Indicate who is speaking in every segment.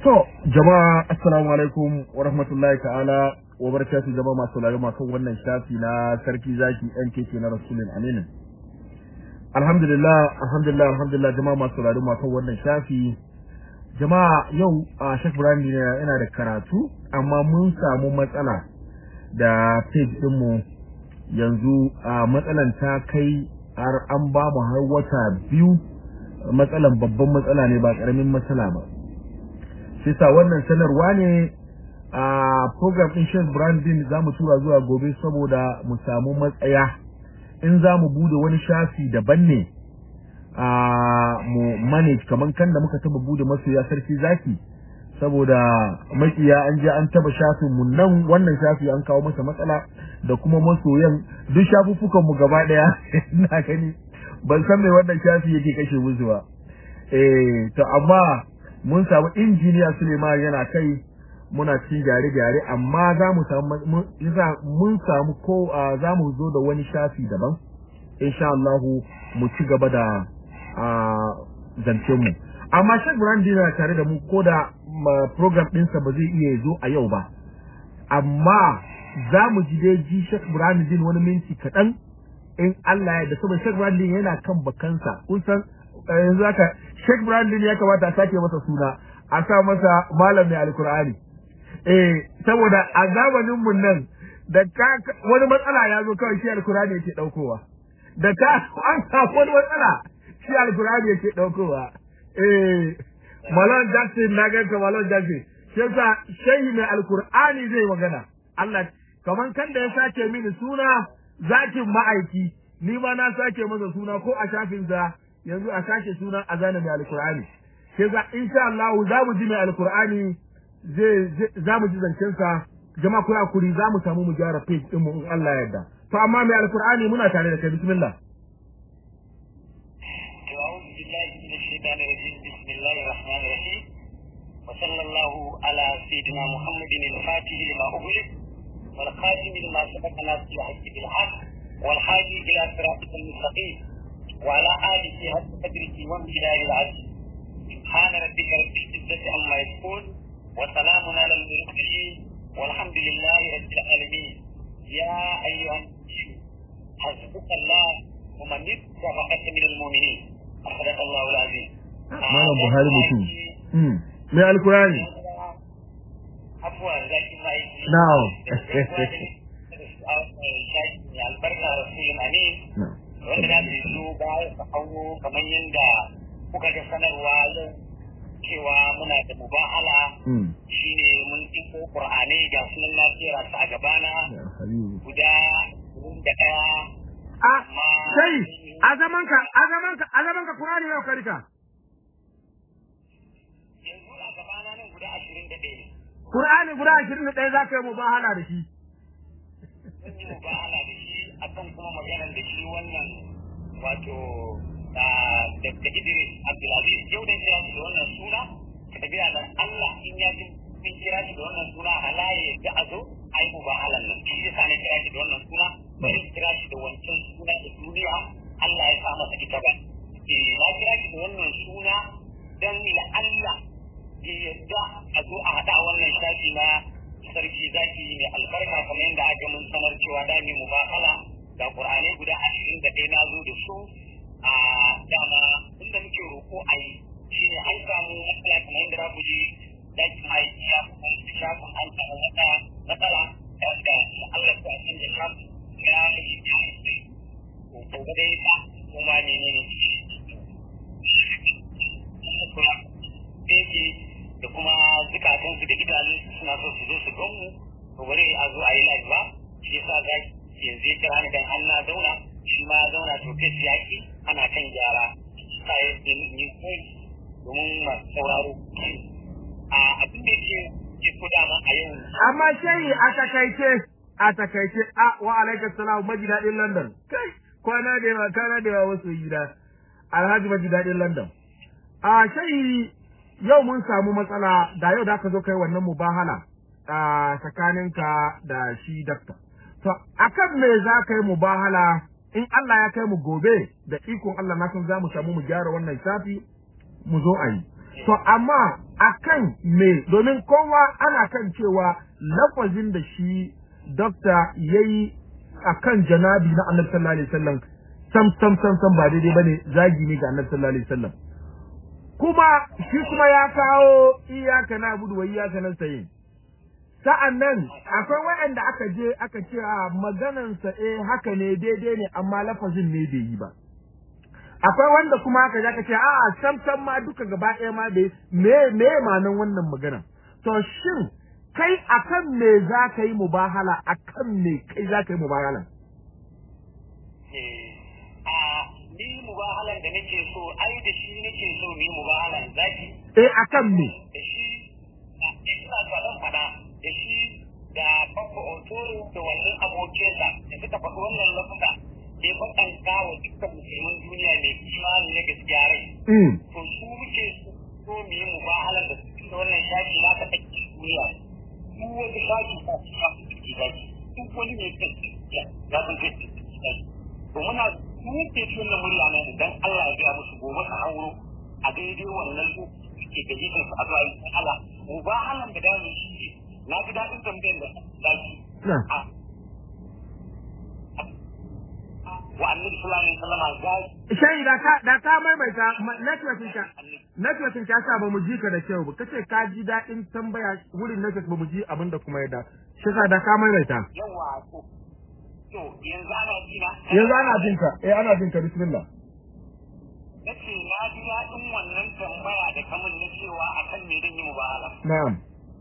Speaker 1: To, jama'a assalamu alaikum wa rahmatullahi ta'ala wa barakatuh jama'a masu sauraro masu wannan shafi na sarki zaki NKK na Rasulun Aminin. Alhamdulillah, alhamdulillah, alhamdulillah jama'a masu sauraro masu wannan shafi. Jama'a yau a Sheikh Ibrahim yana da karatu amma mun samu matsala da page ɗinmu yanzu a matsalan ta kai har an ba mu har wata biyu matsalan babban matsala ne ba ƙaramin matsala ba. shi sa wannan sanarwa ne a program din Sheikh Brandin za mu tura zuwa gobe saboda mu samu matsaya in za mu bude wani shafi daban ne a mu manage kaman kan da muka taba bude masoya sarki zaki saboda makiya an je an taba shafin mu nan wannan shafi an kawo masa matsala da kuma masoyan duk shafuffukan mu gaba daya ina gani ban san me wannan shafi yake kashe musu ba eh to amma mun samu injiniya Suleiman yana kai muna cikin gyare-gyare amma za mu samu mun samu ko za mu zo da wani shafi daban insha Allah mu ci gaba da zancen mu amma Sheikh Brandi na tare da mu ko da program ɗinsa ba zai iya zo a yau ba amma za mu ji dai ji Sheikh Brandi wani minti kaɗan in Allah ya da saboda Sheikh Brandi yana kan bakansa kun san yanzu haka Sheikh Brandon ya kamata a sake masa suna a sa masa malam mai alkur'ani eh saboda a zamanin mun nan da ka wani matsala ya zo kawai shi alkur'ani yake daukowa da ka an samu wani matsala shi alkur'ani yake daukowa eh Malon Jackson na ganka Malon Jackson shi yasa shehi mai alkur'ani zai magana Allah kaman kan da ya sake mini suna zakin ma'aiki ni ma na sake masa suna ko a shafinsa yanzu a sake sunan azana mai alkur'ani sai za insha Allah za mu ji mai alkur'ani zai za mu ji zancen sa jama'a ku hakuri za mu samu mu gyara page din mu in Allah ya yarda to amma mai alkur'ani muna tare da kai bismillah
Speaker 2: أعوذ بالله من الشيطان الرجيم بسم الله الرحمن الرحيم وصلى الله على سيدنا محمد الفاتح لما أغلق والخاتم لما سبق ناصر الحق بالحق والحادي إلى صراطك المستقيم وعلى آله حق قدره وامتداد العدل سبحان ربك رب العزة عما يصفون وسلام على المرسلين والحمد لله رب العالمين يا أيها النبي حسبك الله ومن اتبعك من المؤمنين أخذك الله العظيم
Speaker 1: Malam Buhari mutum. Mai alkurani.
Speaker 2: Afuwa zaki mai.
Speaker 1: Na'am.
Speaker 2: Albarka Rasulun Amin.
Speaker 1: Na'am.
Speaker 2: wanda za su zo baya su hauro kamar yadda kuka ga sanarwa yau cewa muna da mubahala shine mun iko qur'ani ga sunan lafiya su a gabana guda da ɗaya
Speaker 1: a sai a zaman ka a zaman ka a zaman ka qur'ani yau ka rika
Speaker 2: yanzu a gabana nan guda ashirin da ɗaya ne
Speaker 1: qur'ani guda 21 zaka yi mubahala da shi
Speaker 2: zan yi mubahala da shi akan kuma maganar da shi wannan wato da Idris Abdulaziz yau da kira shi da wannan suna tabiya da Allah in ya ji in kira shi da wannan suna halaye da a zo a yi mubahalan nan shi yasa na kira shi da wannan suna bari kira shi da wancan suna da duniya Allah ya sa masa ita ba eh na kira shi da wannan suna dan la Allah ya yarda a zo a hada wannan shafi na sarki zaki mai albarka kamar yadda aka mun sanar cewa da mu mubahala da Qur'ani guda ashirin da ɗaya na zo da su a dama inda muke roƙo a yi shi ne an samu matsala kamar yadda za ku ji dakin aiki ya kuma shafin an samu wata matsala da da Allah ta san da shafin ya yi ya yi to ga dai ba kuma ne ne da kuma zukatansu da idanunsu suna so su zo su gan mu to bari a zo a yi live ba shi yasa za yanzu ya kira ni dan an na zauna shi ma ya zauna to kai yaki ana kan gyara sai ni kai domin masu sauraro a abin da ke ke dama a yau
Speaker 1: amma shehi a takaice a takaice a wa alaikum salam maji dadin london kai kwana da yawa kana da yawa wasu gida alhaji maji dadin london a shehi yau mun samu matsala da yau da ka zo kai wannan mubahala a tsakaninka da shi dakta to akan me za ka yi mubahala in Allah ya kai mu gobe da ikon Allah na san za mu samu mu gyara wannan shafi mu zo a yi to amma akan me domin kowa ana kan cewa lafazin da shi dokta yayi akan janabi na annabi sallallahu alaihi wasallam sam sam sam sam ba daidai bane zagi ne ga annabi sallallahu alaihi wasallam kuma shi kuma ya kawo iyaka na budu wa iyaka na sayin sa'an nan akwai waɗanda aka je aka ce a maganansa eh haka ne daidai ne amma lafazin ne bai yi ba akwai wanda kuma aka je aka ce a sam sam ma duka gaba ɗaya ma bai me me manan wannan magana to shin kai akan me za ka yi mubahala akan me kai za ka yi mubahala
Speaker 2: a ni mubahalan da nake so ai da shi nake so ni mubahalan zaki
Speaker 1: eh akan me
Speaker 2: da shi ina so zan faɗa da shi da babba otoro da wannan abokinsa da suka faɗi wannan lafuka da ya faɗanta wa dukkan musulman duniya mai imani na gaskiya rai
Speaker 1: mm
Speaker 2: to su muke so mu yi mubahalan da su da wannan shafi na ka ɗauki duniya duk wani shafi ta su ya fi ciki zaki duk wani mai kai ya ya san kai ciki zaki to muna muke ci wannan murya ne dan Allah ya gaya musu gobe su hauro a daidai wannan lokaci ke gajejin su a zuwa yin Allah mubahalan da dami shi ne na ji daɗin tambayar da zaki
Speaker 1: na
Speaker 2: wa annabi sallallahu alaihi wasallam zaki
Speaker 1: shayi da ka da ka maimaita ma- networking ka networking ka sa ba mu ji ka da kyau ba kace ka ji daɗin tambaya wurin network ba mu ji abin da kuma ya da shi sa da ka maimaita
Speaker 2: yawa to to yanzu ana jina
Speaker 1: yanzu ana jin ka eh ana jin ka bismillah
Speaker 2: nace na ji daɗin wannan tambaya da kamun na cewa akan me zan yi mubahala
Speaker 1: na'am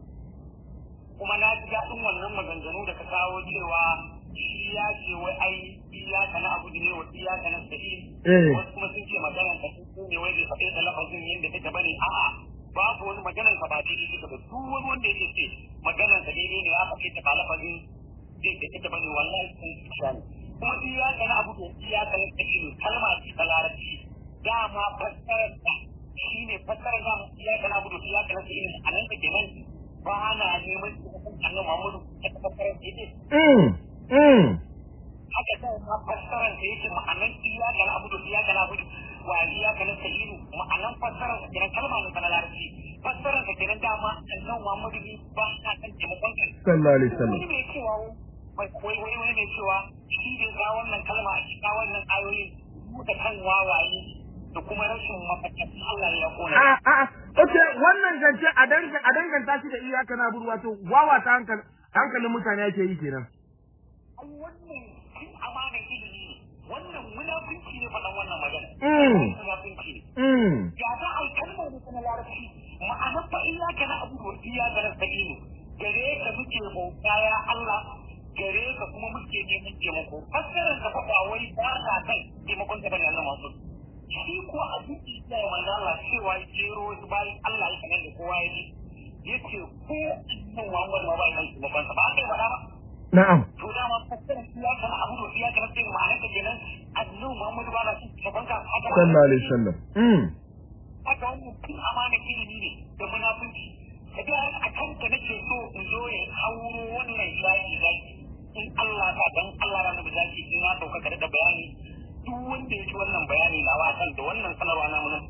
Speaker 2: kuma na ji daɗin wannan maganganu da ka kawo cewa shi ya ce wai ai iyaka na abu ne wa iyaka na sa'i
Speaker 1: Eh.
Speaker 2: wasu kuma sun ce maganar ka su ne wai bai faɗe da lafazin yadda take bane a'a babu wani maganar ka ba daidai take ba duk wani wanda yake ce maganar ka daidai ne ya faɗe ta ba lafazin zai da take bane wallahi sun sha ne kuma iyaka na abu da iyaka na sa'i kalma ce ta larabci dama fassarar ta shine fassarar da iyaka na abu da iyaka na sa'i a nan take nan ba na neman taimakon annabi Muhammadu ta fassarar da yake
Speaker 1: mm mm
Speaker 2: haka sai ma fassarar da yake ma'anan iyaka na abudu iyaka na abudu wa iyaka na sa'idu ma'anan fassarar da kenan kalma ne na larabci fassarar da kenan dama annabi Muhammadu ne ba na kan taimakon ka
Speaker 1: sallallahu alaihi wasallam
Speaker 2: wani mai cewa wai wai wai wani mai cewa shi ne ga wannan kalma a cikin wannan ayoyin da kan wawaye da kuma rashin mafaka Allah ya kona
Speaker 1: a a a okay wannan zance a danga a danganta shi da iyaka na buru wato wawa ta hankali hankalin mutane yake yi kenan
Speaker 2: ai wannan cin amana ilimi ne wannan munafunci ne faɗan wannan magana
Speaker 1: Mm.
Speaker 2: munafunci ne
Speaker 1: mm
Speaker 2: ya za a yi kalmar da na larabci ma'anar fa iyaka na abu wa iyaka na sa'inu gare ka muke bauta ya Allah gare ka kuma muke neman taimako fassarar ka fa ba wai ba ka kan taimakon ta bane Allah masu shi ko a duk da ya manzo Allah cewa jero wasu bayan Allah ya sanar da kowa ya ji yace ko annabi Muhammad ma bai kan taimakon sa ba kai ba ba
Speaker 1: na'am
Speaker 2: to dama fassarar iyaka na abu da iyaka na sa'inu ma'anar ta kenan annabi Muhammad ba na son taimakon ka haka ba
Speaker 1: sallallahu alaihi wasallam mm
Speaker 2: haka wannan tun amana ilimi ne da munafunci ka ga a kanka nake so in zo ya hauro wannan zaki zaki in Allah ka dan Allah ranar da zaki in na sauka da bayani duk wanda ya ci wannan bayani na wasan da wannan sanarwa na mun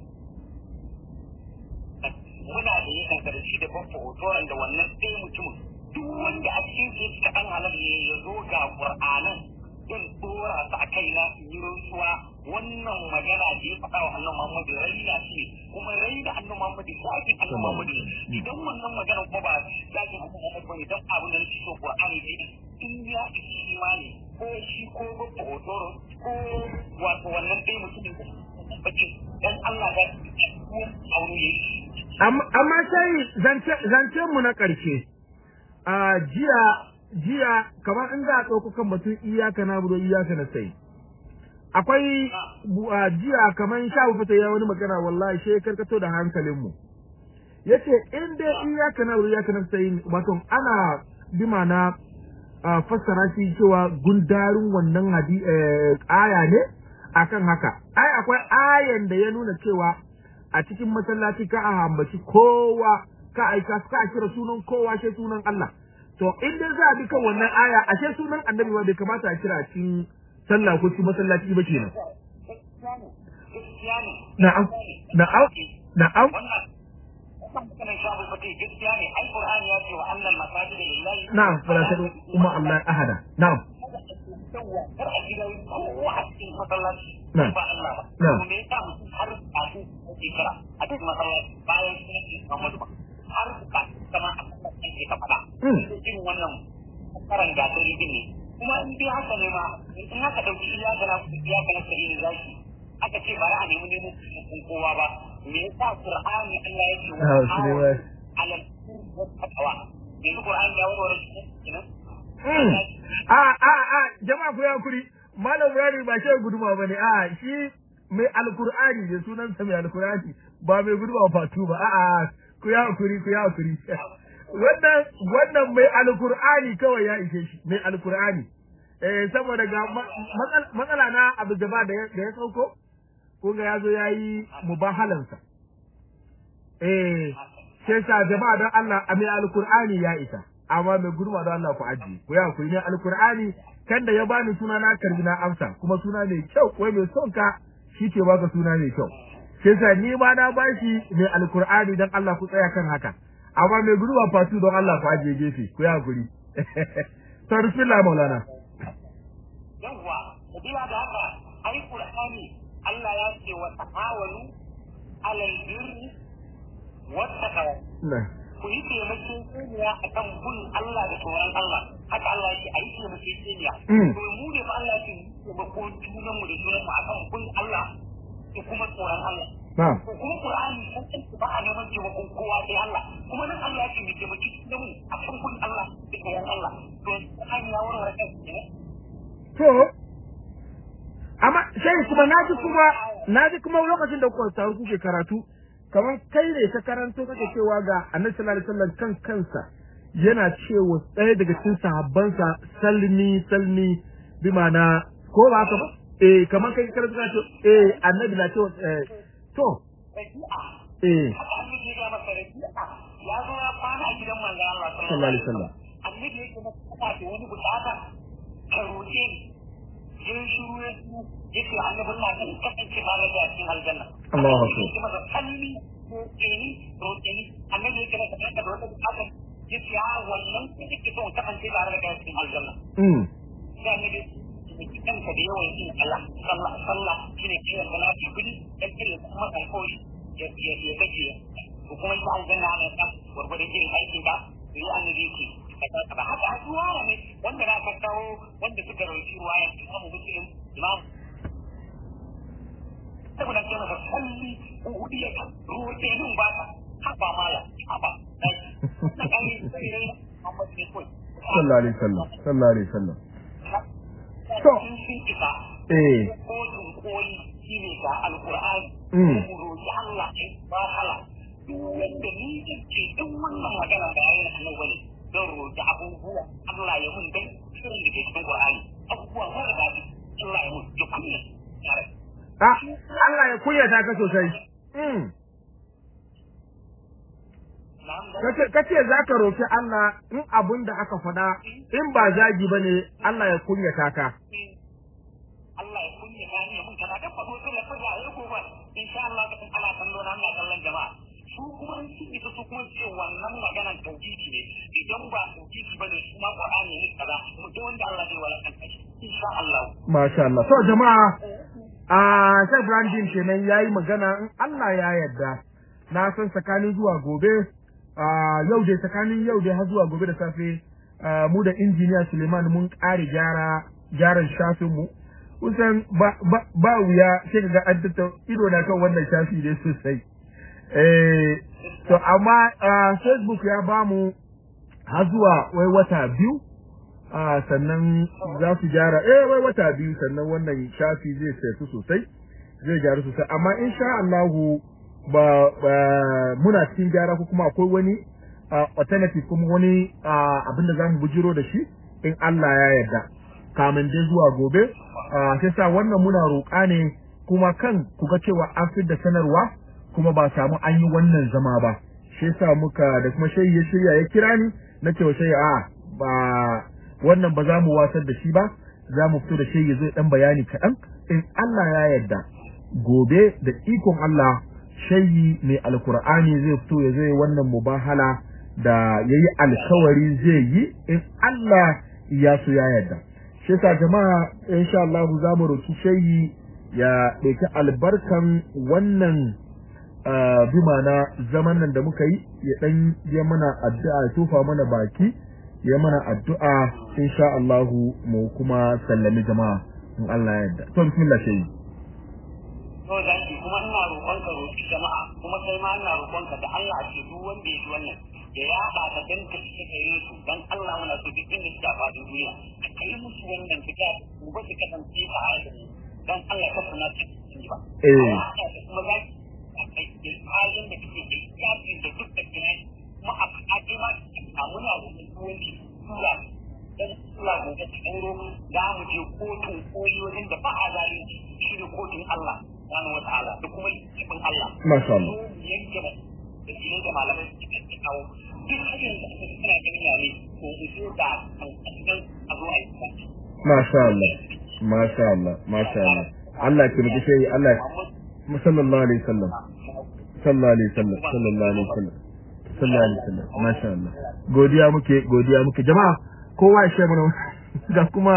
Speaker 2: muna da yakan karshe da babba hotoran da wannan ɗaya mutumin duk wanda a cikin su yake kaɗan halal ne ya zo ga Qur'anan don dora su a kaina in yi rantsuwa wannan magana da ya faɗa wa annabi Muhammadu raina shi ne kuma raina annabi Muhammadu zafin annabi Muhammadu ne idan wannan magana kuma ba zafin annabi Muhammadu ba ne don abin da nake so Qur'ani ne in ya isi imani ko shi ko babba hotoro ko wato wannan dai mutumin da bace dan Allah ga ko aure yi
Speaker 1: amma amma sai zance zancen mu na ƙarshe a jiya jiya kamar in za a ɗauko kan batun iyaka na budo iyaka na sai akwai bu- a jiya kamar sha fita ya wani magana wallahi shi ya karkato da hankalin mu yace in dai iyaka na budo iyaka na sai wato ana bi ma'ana a fassara shi cewa gundarin wannan hadi eh, aya ne akan haka ai akwai ayan da ya nuna cewa a cikin masallaci ka a ambaci kowa ka aika ka kira sunan kowa sai sunan Allah to in dai za a bi kan wannan aya ashe sunan annabi ma bai kamata a kira a cikin sallah ko cikin masallaci ba kenan
Speaker 2: gaskiya ne gaskiya ne
Speaker 1: na'am na'am na'am
Speaker 2: wannan kan maganar shabu fati gaskiya ne ai qur'ani ya ce wa annal masajid lillahi
Speaker 1: na'am fala tadu kuma Allah ahada na'am
Speaker 2: yawa kar a gida kowa a cikin masallaci
Speaker 1: Na'am.
Speaker 2: ba Allah ba
Speaker 1: Na'am.
Speaker 2: to me yasa mutum har a su ke kira a cikin masallaci bayan sun yi Muhammadu ba har ka kama a kan ke ka faɗa
Speaker 1: Mm.
Speaker 2: irin wannan karan gasari din ne kuma in dai haka ne ma in haka dauki iyaka na iyaka na kare zaki aka ce ba za a nemi nemo kun kowa ba me yasa Qur'ani Allah ya ce
Speaker 1: Ah, shi ne wai.
Speaker 2: alal taqwa yanzu Qur'ani ya warware shi kenan
Speaker 1: Mm. a a a jama'a ku ya kuri malam Ibrahim ba shi guduma bane a shi mai alkur'ani ne sunansa mai alkur'ani ba mai guduma fatu ba a a ku ya kuri ku ya kuri wannan wannan mai alkur'ani kawai ya ishe shi mai alkur'ani eh saboda ga ma- matsal- matsala na abu jaba da ya da ya sauko kun ga yazo yayi mubahalansa eh sai sa jama'a don Allah a mai alkur'ani ya isa amma mai guduma don Allah ku ajiye ku ya ku ne alkur'ani kan da ya bani suna na karbi na amsa kuma suna mai kyau wai mai son ka shi ke baka suna mai kyau sai sa ni ma na bashi mai alkur'ani don Allah ku tsaya kan haka amma mai guduma fatu don Allah ku ajiye gefe ku ya guri sarfila maulana
Speaker 2: yawwa sabila da haka ai qur'ani Allah ya ce wa ta'awalu alal birri wat taqwa
Speaker 1: na
Speaker 2: ku yi taimakekeniya a kan bin Allah da tsoron Allah haka Allah yake a yi taimakekeniya
Speaker 1: Mm.
Speaker 2: to mu ne fa Allah yake taimako junan mu da junan mu akan bin Allah da kuma tsoron Allah
Speaker 1: na
Speaker 2: ko kuma Qur'ani sun san ba a neman taimakon kowa sai Allah kuma nan Allah yake mu taimaki junan mu akan bin Allah da tsoron Allah to Qur'ani ya warware kansa ne
Speaker 1: to amma sai kuma naji kuma naji kuma lokacin da kuka taru kuke karatu kamar kai ne ka karanto kake cewa ga Annabi sallallahu alaihi wasallam kan kansa yana cewa ɗaya daga cikin sahabbansa salmi salmi bi ma'ana ko ba haka ba eh kamar kai karatu ka ce eh Annabi na cewa eh, to
Speaker 2: rabi'a
Speaker 1: eh
Speaker 2: haka annabi ya ga masa rabi'a ya zo ya kwana a gidan manzon Allah
Speaker 1: sallallahu alaihi wasallam
Speaker 2: annabi yake masa kana da wani bukata ka roƙe ni sai shiru ya su yake annabin na kan kasance ba na da cikin aljanna
Speaker 1: Allahu akbar.
Speaker 2: yake masa kalli roƙe ni roƙe ni annabi yake masa kana da wata bukata yake ya wannan kake so ka kasance ba na da cikin aljanna
Speaker 1: mm
Speaker 2: sai annabi yake kanka da yawan yin Allah sallah sallah shine kiran salati kudi dan kire kuma alƙawari ya ya ya kace ko kuma ita aljanna ne kan gurgurdan irin aikin ka yi annabi yake kaza ba haka addu'a ne wanda na ka kawo wanda suka rawaci ruwaya Imam Muslim Imam saboda ke masa salli udiya ka roƙe nun ba ka haba mala haba na kai sai rai Muhammad ne koi
Speaker 1: sallallahu alaihi wasallam sallallahu alaihi wasallam
Speaker 2: to sun sun isa
Speaker 1: eh
Speaker 2: kotun koli shi ne ga alkur'ani
Speaker 1: Mm.
Speaker 2: mu roƙi Allah ne ba hala duk wanda ni da ce duk wannan magana da yayin annabi bane don roƙi abubuwa Allah ya mun dan sirrin da ke cikin Qur'ani abubuwa mara daɗi Allah ya mun ya kunya tare
Speaker 1: ah Allah ya kunyata ka sosai mm
Speaker 2: na'am da
Speaker 1: kace kace zaka roki Allah in abun da aka faɗa in ba zagi bane Allah ya kunyata ka
Speaker 2: Allah ya kunya ta ni mun kana da fado sai la fada ya ko ba insha Allah ka ana kallo na ina kallon jama'a su kuma in sun isa su kuma ce wannan maganar tauhidi ne idan ba tauhidi bane su ma Qur'ani ne kaza mu duk wanda Allah zai wala kan shi insha Allah
Speaker 1: masha Allah to jama'a a Sheikh Brandin kenan yayi magana in Allah ya yarda na san tsakanin zuwa gobe a yau dai tsakanin yau dai har zuwa gobe da safe ah, mu da injiniya Suleiman mun ƙare gyara gyaran shafin mu kusan ba ba, ba wuya sai kaga an tattau ido na kan wannan shafi ne sosai eh to amma ah, Facebook ya bamu har zuwa wai wata biyu a sannan za su gyara eh wai wata biyu sannan wannan shafi zai saitu sosai zai gyaru sosai amma insha Allahu ba, ba muna cikin gyara ko kuma akwai wani ah, alternative kuma wani ah, abin da zamu bujiro da shi in Allah ya yarda kamin dai zuwa gobe ah, sai sa wannan muna roƙa ne kuma kan ku ga cewa an fi da sanarwa kuma ba samu an yi wannan zama ba shi yasa muka da kuma shayi ya shirya ya kira ni na cewa shayi a ba wannan ba za mu wasar da shi ba za mu fito da shayi zai dan bayani kaɗan in Allah ya yarda gobe da ikon Allah shayi mai alkur'ani zai fito ya zai wannan mubahala da yayi alkawari zai yi in Allah ya so ya yarda shi yasa jama'a insha Allah za mu roki shayi ya ɗauki albarkan wannan bi mana zaman nan da muka yi ya dan ya mana addu'a ya tofa mana baki ya mana addu'a insha Allah mu kuma sallami jama'a in Allah ya yarda to bismillah shayi
Speaker 2: to zaki kuma ina roƙon ka roƙi jama'a kuma kai ma ina roƙon ka da Allah a ce duk wanda ya ji wannan ya yaɗa ta dan ka ci gare su dan Allah muna so duk inda suka faɗi duniya ka kai musu wannan fita mu ba su kasance a halin dan Allah ka sana ta ci ba
Speaker 1: eh
Speaker 2: kuma zaki a kai da halin da kake da yakin da duk da kina kuma a kaɗe ma a muna da wani tura dan Allah mu ga tsoro za mu je kotun koyi wajen da ba a zalunci shi ne kotun Allah subhanahu wataala da kuma ikon Allah
Speaker 1: masha Allah
Speaker 2: yanke ba da shi da malamai suke kawo duk hanyar da aka suna ganin yare ko iso da kan a zo a yi
Speaker 1: masha Allah masha Allah masha Allah Allah ya taimake shi Allah sallallahu alaihi wasallam sallallahu alaihi wasallam sallallahu alaihi wasallam sallallahu alaihi wasallam masha Allah godiya muke godiya muke jama'a kowa ya shi mana ga kuma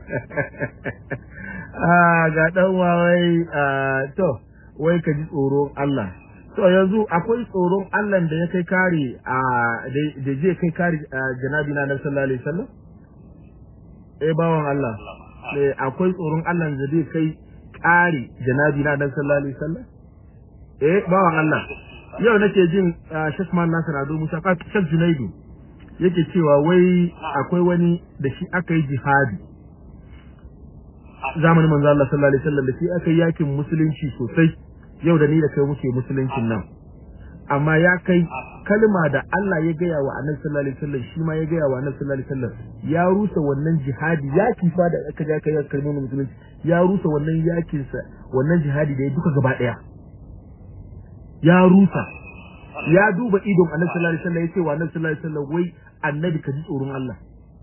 Speaker 1: ah ga dan wai to wai ka ji tsoron Allah to yanzu akwai tsoron Allah da ya kai kare a da zai kai kare janabi na Nabi sallallahu alaihi wasallam eh bawan Allah eh akwai tsoron Allah da zai kai kare janabi na Nabi sallallahu alaihi wasallam eh bawan Allah yau nake jin Sheikh Man Nasir Ado Musa Sheikh Junaidu yake cewa wai akwai wani da shi aka yi jihadi zamanin manzo Allah sallallahu alaihi wasallam da shi aka yi yakin musulunci sosai yau da ni da kai muke musuluncin nan amma ya kai kalma da Allah ya gaya wa Annabi sallallahu alaihi wasallam shi ma ya gaya wa Annabi sallallahu alaihi wasallam ya rusa wannan jihadi yaki fa da aka ga kai kalmomin musulunci ya rusa wannan yakin sa wannan jihadi da ya duka gaba daya ya rusa ya duba idon Annabi sallallahu alaihi wasallam ya ce wa Annabi sallallahu alaihi wasallam wai Annabi ka ji tsoron Allah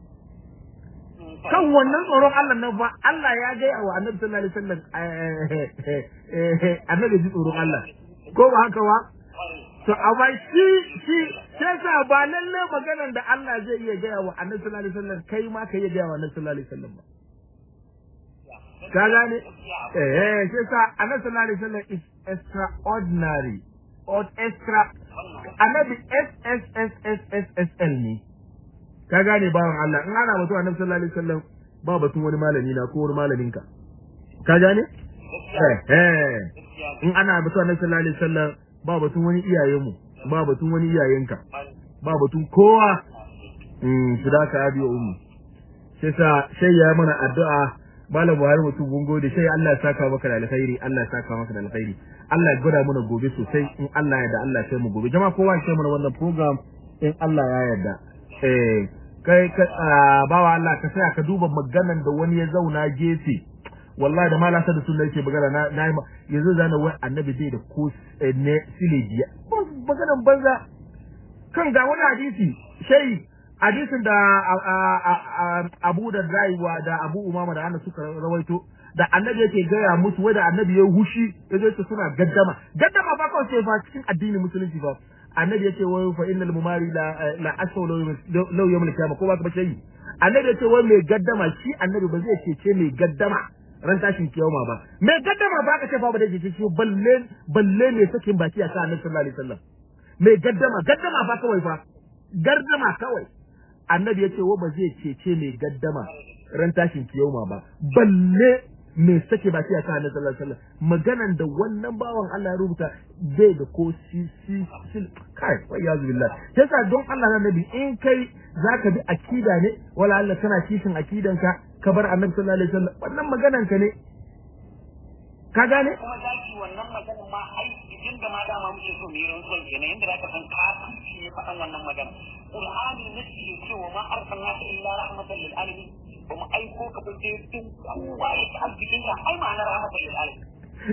Speaker 1: kan wannan tsoron Allah nan fa Allah ya gaya wa Annabi sallallahu alaihi wasallam Annabi ji tsoron Allah ko ba haka ba to amma shi shi sai sa ba lalle maganar da Allah zai iya gaya wa Annabi sallallahu alaihi wasallam kai ma ka iya gaya wa Annabi sallallahu alaihi wasallam ba ka gane eh sai sa Annabi sallallahu alaihi wasallam is extraordinary or extra Annabi SSSSSL ne ka gane bawan Allah in ana batu Annabi sallallahu alaihi wasallam ba batun wani malami na ko wani malamin ka ka gane eh eh in ana batu Annabi sallallahu alaihi wasallam ba batun wani iyayenmu ba batun wani iyayenka ba batun kowa mm su da ka abi ummu sai sa sai ya mana addu'a malam Buhari mutum mun gode sai Allah ya saka maka da alkhairi Allah ya saka maka da alkhairi Allah ya gwada mana gobe sosai in Allah ya da Allah sai mu gobe jama'a kowa ya mana wannan program in Allah ya yarda eh kai ka bawa Allah ka saya ka duba maganan da wani ya zauna gefe wallahi da mala sa da sunna yake magana na na yanzu zana wai annabi bai da ko ne silejiya maganan banza kan ga wani hadisi shai hadisin da Abu da Raiwa da Abu Umama da Anas suka rawaito da annabi yake gaya musu wai da annabi ya hushi ya zo su suna gaddama gaddama ba kawai sai fa cikin addinin musulunci ba annabi yace wai fa innal mumari la la asau law yawm al-qiyamah ko ba ka bace yi annabi yace wai mai gaddama shi annabi ba zai cece mai gaddama ran tashin kiyama ba mai gaddama ba ka ce fa ba da cece shi balle balle ne sakin baki a kan annabi sallallahu alaihi wasallam mai gaddama gaddama fa kawai fa gaddama kawai annabi yace wa ba zai cece mai gaddama ran tashin kiyama ba balle me sake ba sai aka annabi sallallahu alaihi wasallam maganan da wannan bawan Allah ya rubuta bai da ko si si sil kai wa yazu billah yasa don Allah na nabi in kai zaka bi akida ne wala Allah kana kishin akidanka ka bar annabi sallallahu alaihi wasallam wannan maganan ka ne ka gane
Speaker 2: kuma zaki wannan maganan ma ai idan da ma dama muke so mu yi rantsuwan kenan inda zaka san kafirci ne faɗan wannan magana qur'ani ne ke cewa ma arsalnaka illa rahmatan lil alamin ba mu aiko ka ba sai tun kowa ya ci arzikin ka ai ma'anar rahmatan lil alamin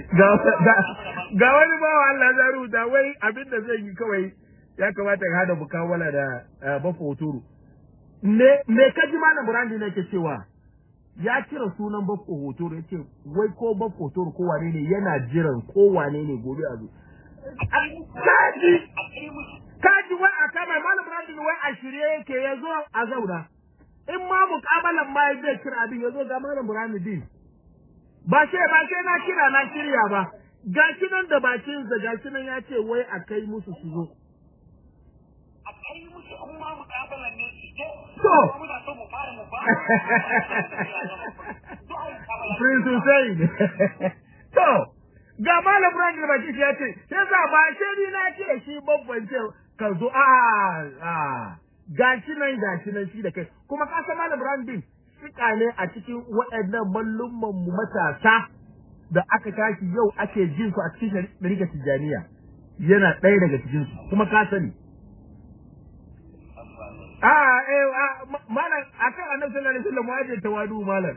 Speaker 1: ga wani bawa Allah za rubuta wai abin da zai yi kawai ya kamata ka hada bukawala da bafa hoturu me me kaji malam burandi ne ke cewa ya kira sunan bafa hoturu ya ce wai ko bafa hoturu ko wane ne yana jiran ko wane ne gobe a zo kaji kaji wai a kama malam Ibrahim wai a shirye yake ya zo a zauna in ma mukabalan ma zai kira abin ya zo ga malam Ibrahim din ba sai ba sai na kira na shirya ba gashi nan da bakin sa gashi nan ya ce wai a kai musu su zo
Speaker 2: a kai musu an ma mukabalan ne su zo
Speaker 1: To.
Speaker 2: muna so mu fara mu ba
Speaker 1: Prince Hussein to ga malam Ibrahim da bakin shi ya ce sai sa ba sai ni na ce shi babban ce ka zo a a gashi nan gashi nan shi da kai kuma ka san malam Ibrahim din sika ne a cikin waɗannan mallumman mu matasa da aka tashi yau ake jin su a cikin shari'a tijaniya yana ɗaya daga cikin su kuma ka sani a eh a, ma- malam akan annabi sallallahu alaihi wasallam waje tawadu malam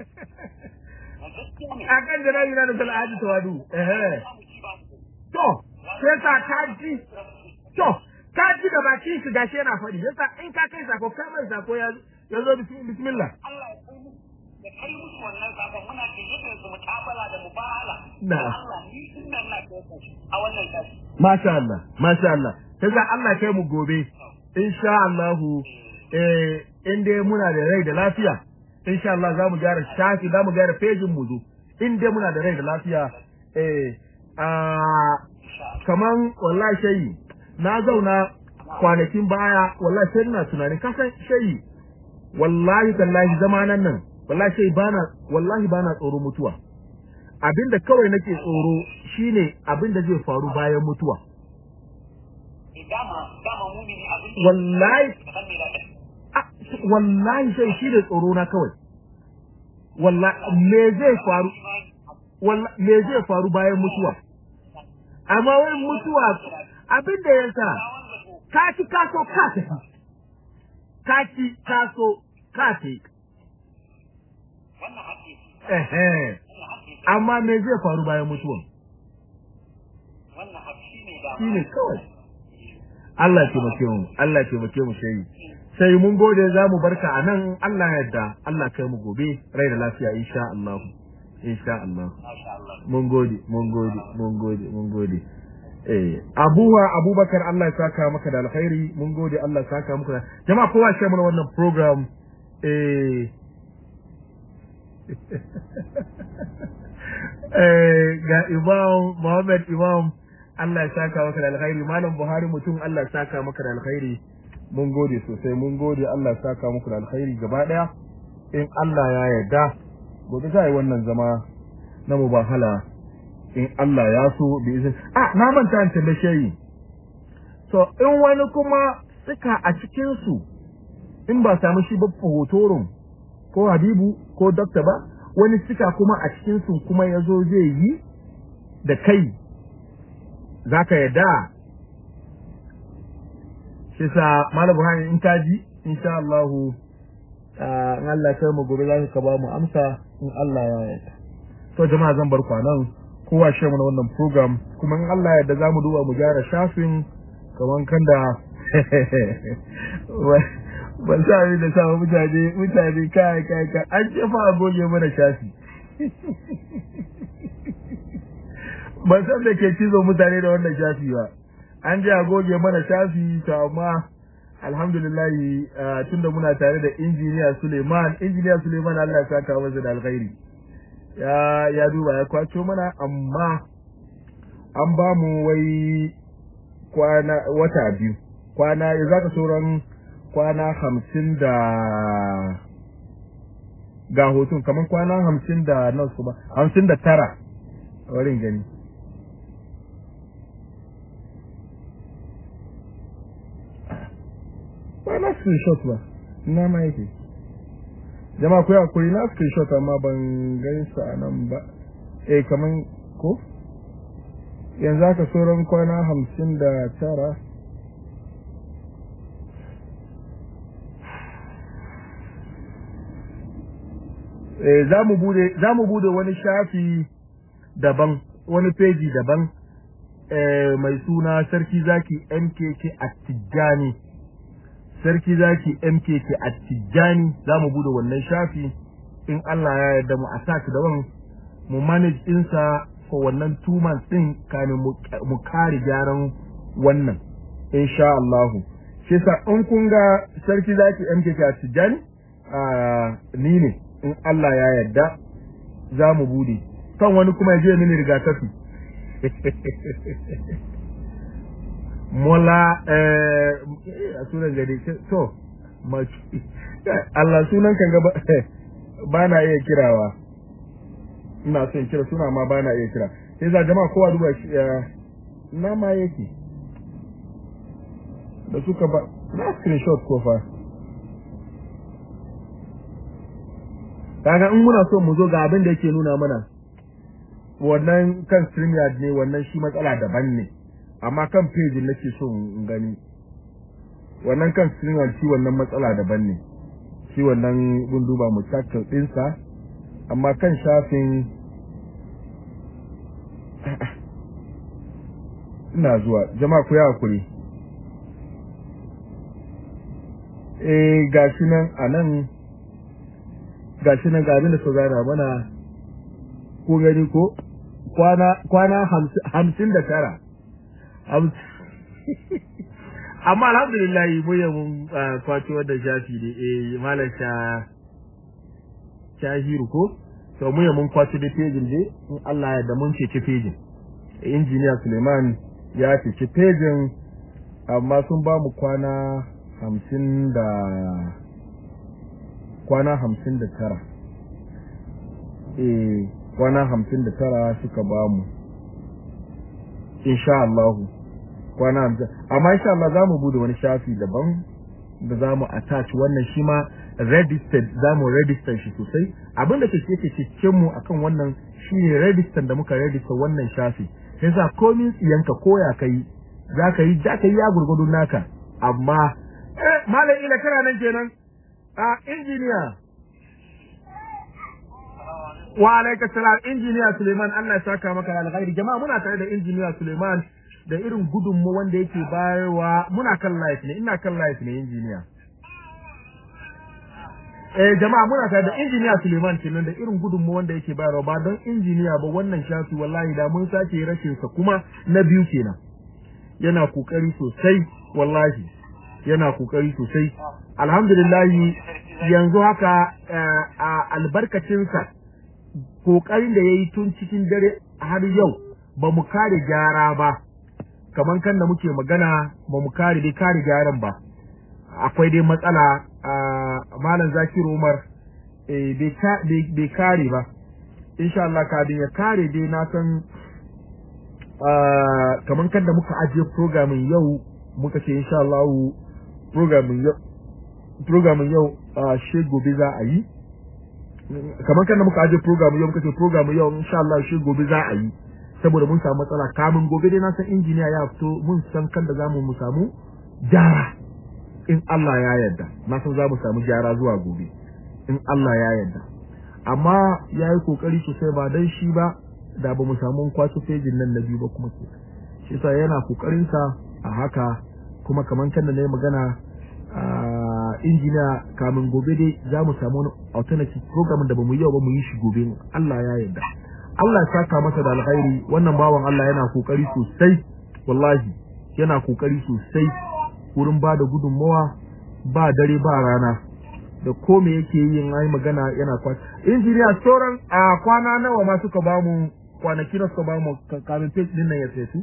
Speaker 1: akan janabi na da sallallahu alaihi tawadu eh to sai sa ka ji to ka ji da baki shi gashi yana faɗi yasa in ka kai sako ka mai sako ya ya zo bismi- bismillah
Speaker 2: Allah ya kai musu ya kai musu wannan sakon muna gayyatar su mutabala da mubahala
Speaker 1: Na.
Speaker 2: Allah ni din nan na kai su a wannan kashi
Speaker 1: masha Allah masha Allah sai sa Allah kai mu gobe insha Allah eh in dai muna da rai da lafiya insha Allah za mu gyara shafi za mu gyara pejin mu zo in dai muna da rai da lafiya eh a kaman wallahi shayi na zauna kwanakin baya wallahi sai ina tunanin kasan shayi wallahi tallahi zamanan nan wallahi shayi bana wallahi bana tsoro mutuwa abinda kawai nake tsoro shine abinda zai faru bayan mutuwa
Speaker 2: dama dama mumini abin
Speaker 1: wallahi
Speaker 2: da san me da kai
Speaker 1: ah, wallahi sai shi da tsoro na kawai wallahi me zai faru wallahi me zai faru bayan mutuwa amma wai mutuwa abin da ya sa ka ci kaso ka tafi ka ci kaso ka tafi
Speaker 2: wannan haƙƙi
Speaker 1: ehe
Speaker 2: wannan haƙƙi
Speaker 1: amma me zai faru bayan mutuwa
Speaker 2: wannan haƙƙi ne da
Speaker 1: shine kawai Allah ya taimake mu Allah ya taimake mu sai sai mun gode za mu barka a nan Allah ya yarda Allah kai mu gobe rai da lafiya insha Allah insha Allah
Speaker 2: masha Allah
Speaker 1: mun gode mun gode mun gode mun gode eh abuwa abubakar Allah ya saka maka da alkhairi mun gode Allah ya saka maka da jama'a kowa shi mana wannan program eh eh ga Imam Muhammad Imam Allah ya saka maka da alkhairi malam Buhari mutum Allah ya saka maka da alkhairi mun gode sosai mun gode Allah ya saka muku da alkhairi gaba daya in Allah ya yarda gobe za a yi wannan zama na mubahala in Allah ya so bi izin ah na manta an tambaye yi so in wani kuma suka a cikin su in ba samu shi ba hotoron ko Habibu ko Dokta ba wani suka kuma a cikin su kuma yazo zai yi da kai zaka yadda shi sa Malam Buhari in ka ji insha Allah in Allah kai mu gobe za ka ba mu amsa in Allah ya yarda to jama'a zan bar kwanan kowa shi mana wannan program kuma in Allah ya yarda za mu duba mu gyara shafin kaman kan da ban sa abin da sa mutane mutane kai kai kai an ce fa a goge mana shafi ban san da ke cizo mutane da wannan shafi ba an je a goge mana shafi to amma alhamdulillah tunda muna tare da injiniya Suleiman injiniya Suleiman Allah ya saka masa da alkhairi ya ya duba ya kwaco mana amma an ba mu wai kwana wata biyu kwana ya zaka sauran kwana hamsin da ga hoton kamar kwana hamsin da nan su ba hamsin da tara wurin gani ba na screenshot ba ina ma yake jama'a ku hakuri na screenshot amma ban gani sa a nan ba eh kaman ko yanzu aka sauran kwana hamsin da tara eh za mu bude za mu bude wani shafi daban wani peji daban eh mai suna sarki zaki MKK Attijani sarki zaki MKK Attijani za mu bude wannan shafi in Allah ya yarda mu a saki daban mu manage ɗinsa for wannan two months din kamin mu kare gyaran wannan insha Allah shi yasa in kun ga sarki zaki MK Tijani ni ne in Allah ya yarda za mu bude kan wani kuma ya je mini rigakafi mola eh a sunan gari to Allah sunan kan gaba ba na iya kirawa ina son kira suna ma ba na iya kira sai za jama'a kowa duba shi na ma yake da suka ba na screenshot ko fa kaga in muna so mu zo ga abin da yake nuna mana wannan kan StreamYard ne wannan shi matsala daban ne amma kan page nake so in gani wannan kan StreamYard shi wannan matsala daban ne shi wannan gun duba mu tackle ɗinsa amma kan shafin ina zuwa jama'a ku yi hakuri eh gashi nan a nan gashi nan ga abin da su gana mana ko gani ko kwana kwana hamsin da tara amma alhamdulillah mu yi mun kwaci wanda shafi ne eh malam sha shahiru ko to mu yi mun kwaci da pejin ne in Allah ya da mun ce pejin injiniya Suleiman ya ce pejin amma sun ba mu kwana hamsin da kwana hamsin da tara eh kwana hamsin da tara suka ba mu insha Allah kwana hamsin amma insha Allah za mu bude wani shafi daban da za mu attach wannan shi ma registered za mu register shi sosai abin da ke ke cikin mu akan wannan shine register da muka register wannan shafi yasa komin tsiyanka koya kai za ka yi za ka yi ya gurgudu naka amma eh malam ila kana nan kenan a injiniya wa alaika salam injiniya Suleiman Allah ya saka maka alkhairi jama'a muna tare da injiniya Suleiman da irin gudunmu wanda yake bayarwa muna kan live ne ina kan live ne injiniya eh jama'a muna tare da injiniya Suleiman kenan da irin gudunmu wanda yake bayarwa ba don injiniya ba wannan shafi wallahi da mun sake rashin sa kuma na biyu kenan yana kokari sosai wallahi yana kokari sosai alhamdulillah yanzu haka a albarkacinsa kokarin da yayi tun cikin dare har yau ba mu kare gyara ba kaman kan da muke magana ba mu kare dai kare gyaran ba akwai dai matsala malam zakiru umar bai kare ba insha Allah kadin ya kare dai na san kaman kan da muka ajiye programin yau muka ce insha Allah programin yau programin yau she gobe za a yi kamar kan da muka aje program yau muka ce program yau insha Allah she gobe za a yi saboda mun samu matsala kamin gobe dai na san injiniya ya fito mun san kan da zamu mu samu jara in Allah ya yarda na san za mu samu jara zuwa gobe in Allah ya yarda amma ya yi kokari sosai ba dan shi ba da ba mu samu kwaso fejin nan na biyu ba kuma ke shi yasa yana kokarin sa a haka kuma kamar kan da na yi magana injiniya kamin gobe dai za mu samu wani alternative program da ba mu yi yau ba mu yi shi gobe Allah ya yarda Allah ya saka masa da alkhairi wannan bawan Allah yana kokari sosai wallahi yana kokari sosai wurin ba da gudunmawa ba dare ba rana da ko me yake yin ai magana yana kwa injiniya sauran a kwana nawa ma suka ba mu kwanaki na suka ba mu kamin page din nan ya fesu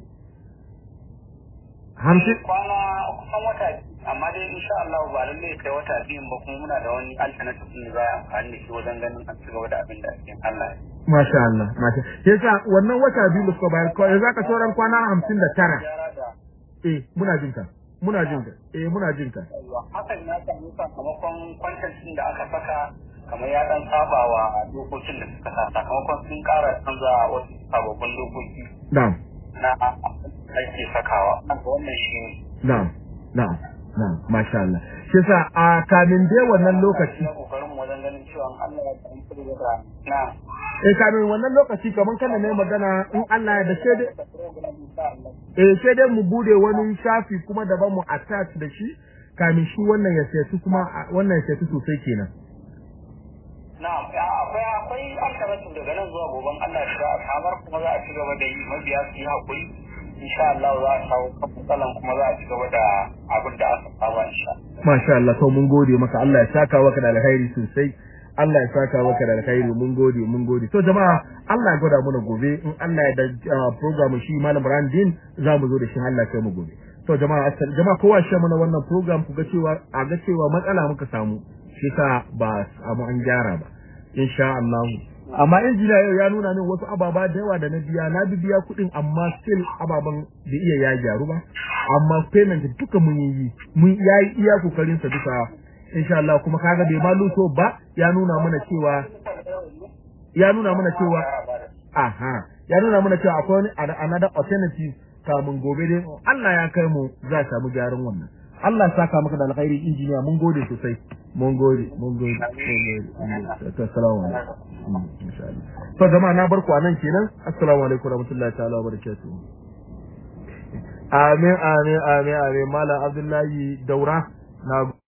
Speaker 1: hamsin
Speaker 2: kwana kusan wata amma dai insha Allah ba lalle kai wata biyun ba kuma muna da wani alternative din da za a amfani da shi wajen ganin an ci gaba da abin da ake Allah
Speaker 1: Masha Allah, masha. Yasa wannan wata biyu da suka bayar kawai za ka sauran kwana hamsin da tara. Eh, muna jin ka. Muna jin ka. Eh, muna jin ka.
Speaker 2: Hakan ya samu sakamakon kwantancin da aka saka kamar ya dan saba wa dokokin da suka sa sakamakon sun kara canza wasu sababbin dokoki.
Speaker 1: Na'am.
Speaker 2: Na ake sakawa. Wannan shi ne.
Speaker 1: Na'am. Na'am. Na'am. Masha Allah. Shi yasa a kamin dai wannan lokaci.
Speaker 2: Kokarin wajen ganin cewa Allah ya tsanci da na'am.
Speaker 1: eh kamin wannan lokaci kaman kana ne magana in Allah ya da sai dai eh sai dai mu bude wani shafi kuma daban mu attach da shi kamin shi wannan ya sai kuma wannan ya sai sosai kenan
Speaker 2: na'am akwai akwai alkaratu daga nan zuwa goben Allah ya sa kamar kuma za a ci gaba da yi mabiya su yi hakuri insha Allah za a shawo kan matsalan kuma za a ci gaba da abin da aka saba insha
Speaker 1: Masha Allah to mun gode maka Allah ya saka maka da alkhairi sosai Allah ya saka maka da alkhairi mun gode mun gode to jama'a Allah ya gwada mana gobe in Allah ya da program shi Malam Brandin za mu zo da shi Allah kai mu gobe to jama'a jama'a kowa shi mana wannan program ku ga cewa a ga cewa matsala muka samu shi sa ba samu an gyara ba insha Allah amma injiniya yau ya nuna min wasu ababa da yawa da na biya na biya kuɗin amma still ababan da iya ya gyaru ba amma payment duka mun yi mun yayi iya kokarin sa duka insha Allah kuma kaga bai ma luto ba ya nuna mana cewa ya nuna mana cewa aha ya nuna mana cewa akwai another alternative kamun gobe dai Allah ya kai mu za samu gyaran wannan Allah saka maka da alkhairi injiniya mun gode sosai mun gode mun gode mun gode assalamu alaikum insha Allah to jama'a na barku anan kenan assalamu alaikum warahmatullahi ta'ala wabarakatuh amin amin amin amin malam abdullahi daura na